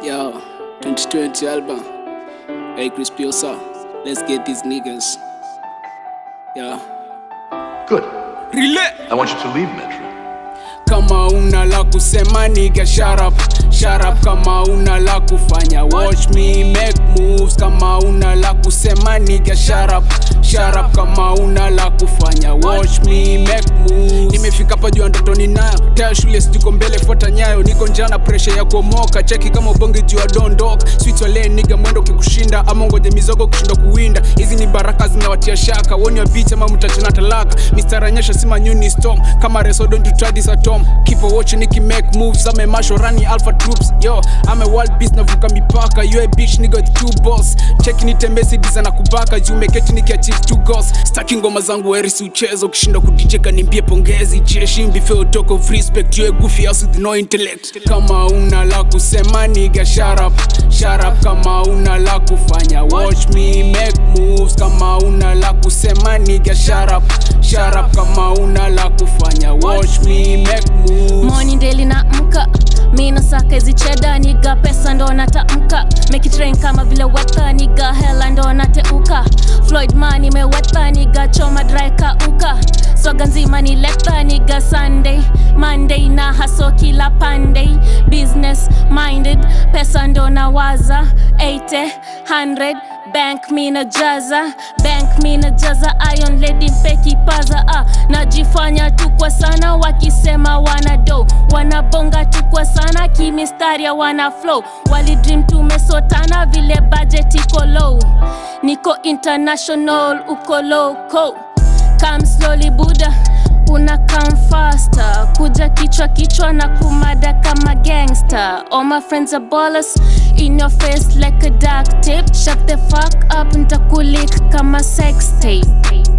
Yo, 2020 album. Hey, Chris Piosa, let's get these niggas. Yeah. Good. Relay! I want you to leave Metro. Kama una la kusema nigga, shut up, shut up. Kama una la kufanya, watch me make moves. Kama una la kusema nigga, shut up, shut up. Kama una la kufanya, watch me make moves. Nimefika hapa juu ya ndoto ninayo, taya shule sijiko mbele, fuata nyayo. Niko njana, pressure ya kuomoka, cheki kama ubonge juu ya dondoka. Sweet wale nigga, mwendo kikushinda, ama ngoje mizogo kushinda kuwinda. Hizi ni baraka zinawatia shaka, woni wa beat ama mtachana talaka. Mr. Anyesha sima new storm, kama reso don't you try this at home. Keep on watching Nicky make moves, I'm a masho running alpha troops. Yo, I'm a wild beast navuka mipaka. You a bitch nigga with two balls. Cheki nitembezi diza na kubaka, juu meketi nikiachieve two goals. Staki ngoma zangu weri si uchezo, ukishinda kudijeka nimbie pongezi. Jeshi mbife utoko of respect, you a goofy ass with no intellect. Kama una la kusema nigga, shut up, shut up. Kama una la kufanya, watch me make moves. Kama una la kusema nigga, shut up, shut up. Kama una la kufanya, watch me make moves. Morning daily na mka mina saka hizi cheda niga pesa ndo natamka make it rain kama vile weka niga hela ndo nateuka Floyd man imeweka niga choma dry kauka swaga nzima ni leta niga Sunday Monday na haso kila pande business minded pesa ndo nawaza 80 100 bank mina jaza bank mina jaza iron lady mpeki paza ah. najifanya tu kwa sana wakisema wana do wanabonga tu kwa sana kimistaria wana flow walidream tumesotana vile budget iko low niko international uko loco come slowly buda una come faster kuja kichwa kichwa na kumada kama gangster all my friends are ballers in your face like a dark tip shut the fuck up ntakulik kama sex tape